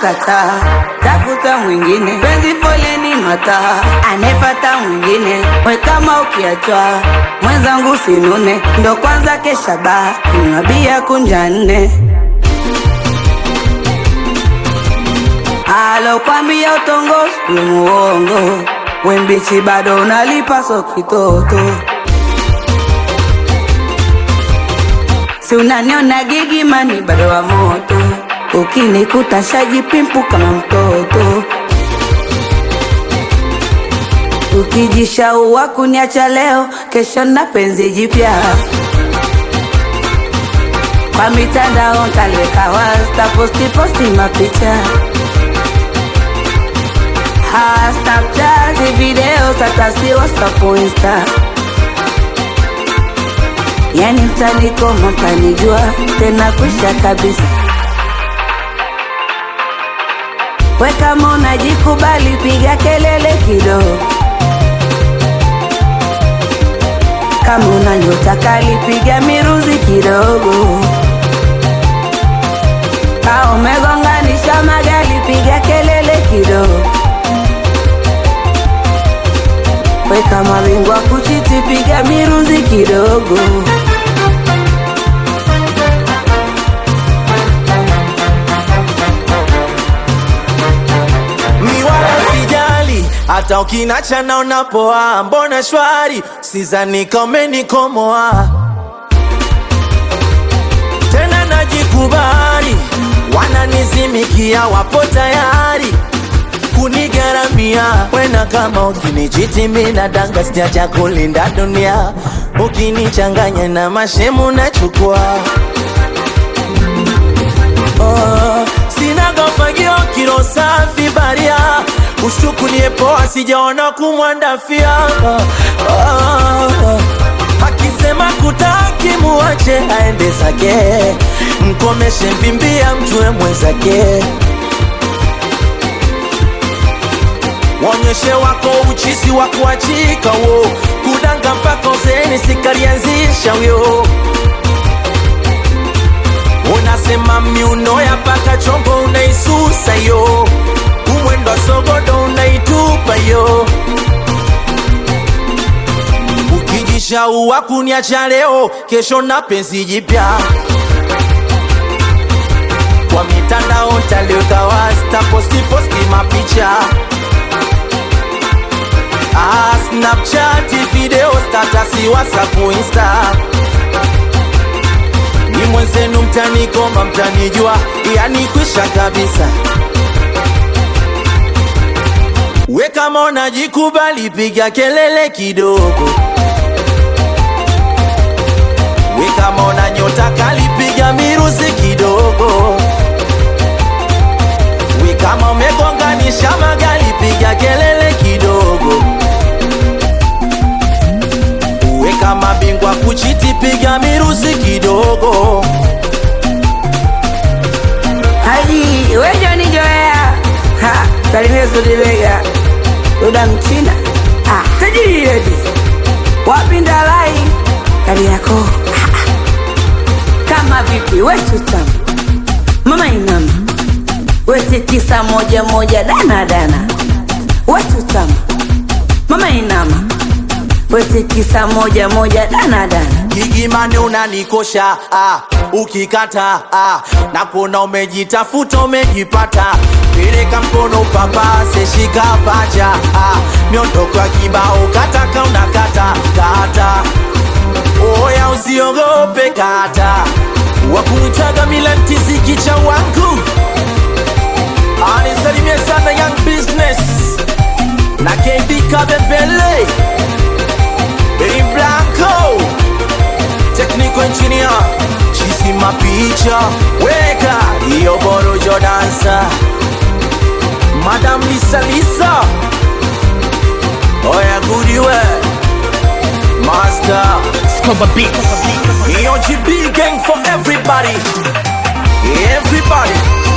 kataa, tafuta mwingine, penzi foleni mataa, anefata mwingine, we kama ukiachwa mwenzangu sinune, ndo kwanza kesha baa, kunywa bia kunja nne alokwambia utongozi we muongo, we mbichi bado unalipa so kitoto si unaniona gigimani bado wa moto, ukinikuta shajipimpu kama mtoto, ukijishaua kuniacha leo, kesho na penzi jipya kwa mitandao ntaliweka wasta posti posti mapicha ha Snapchat video tatasi WhatsApp Insta yani mtanikoma mtanijua tena kwisha kabisa. We kama unajikubali piga kelele kidogo, kama una nyota kali piga miruzi kidogo, ka umegonganisha magari piga kelele kidogo, we kama bingwa kuchiti piga miruzi kidogo. mi wala sijali hata ukinacha naona poa, mbona shwari, sizani kama nikomoa tena, najikubali, wananizimikia, wapo tayari kunigaramia wena, kama ukinichiti mina danga, sijacha kulinda dunia, ukinichanganya na mashemu nachukua Oh, sina gofagio kilo safi baria ushukulie poa sijaona kumwandafia oh, oh, akisema kutaki muache aende zake mkomeshe mvimbia mjue mwenzake wonyeshe wako uchisi wa kuachika wo kudanga mpaka uzeni sikalianzisha wyo unasema miuno ya paka chongo unaisusa yo umwendo wa sogodo unaitupa yo ukijishaua kuniacha leo kesho na penzi jipya kwa mitandao ntaliweka wasta posti posti mapicha ah, snapchat video statasi whatsapp insta ni mwenzenu mtanikoma mtanijua yani kwisha kabisa we kama unajikubali piga kelele kidogo we kama una nyota kali piga miruzi kidogo we kama umegonganisha magari piga kelele kidogo we kama bingwa kuchiti piga miruzi kidogo Haji wejo ni joea ha salimia Sudibega Duda Mchina ah tajiri yedi wapi ndalai kari yako ah, ah. kama vipi wetu tamu mama inama wete tisa moja moja dana dana wetu tamu mama inama wete tisa moja moja dana dana Gigimani unanikosha ah, ukikata ah, na kuona umejitafuta umejipata, peleka mkono papase, shika paja ah, miondoko ya kibao kataka unakata kata, oya usiogope kata, wakuitaga milantisi kicha wangu anisalimie sana young business na KB Kabembele Benny Blanco Technical engineer Chisi mapicha Weka Iyo borojo dansa Madam Lisa Lisa Oya goodiwe Master Scoba Beats. Iyo GB gang for everybody Everybody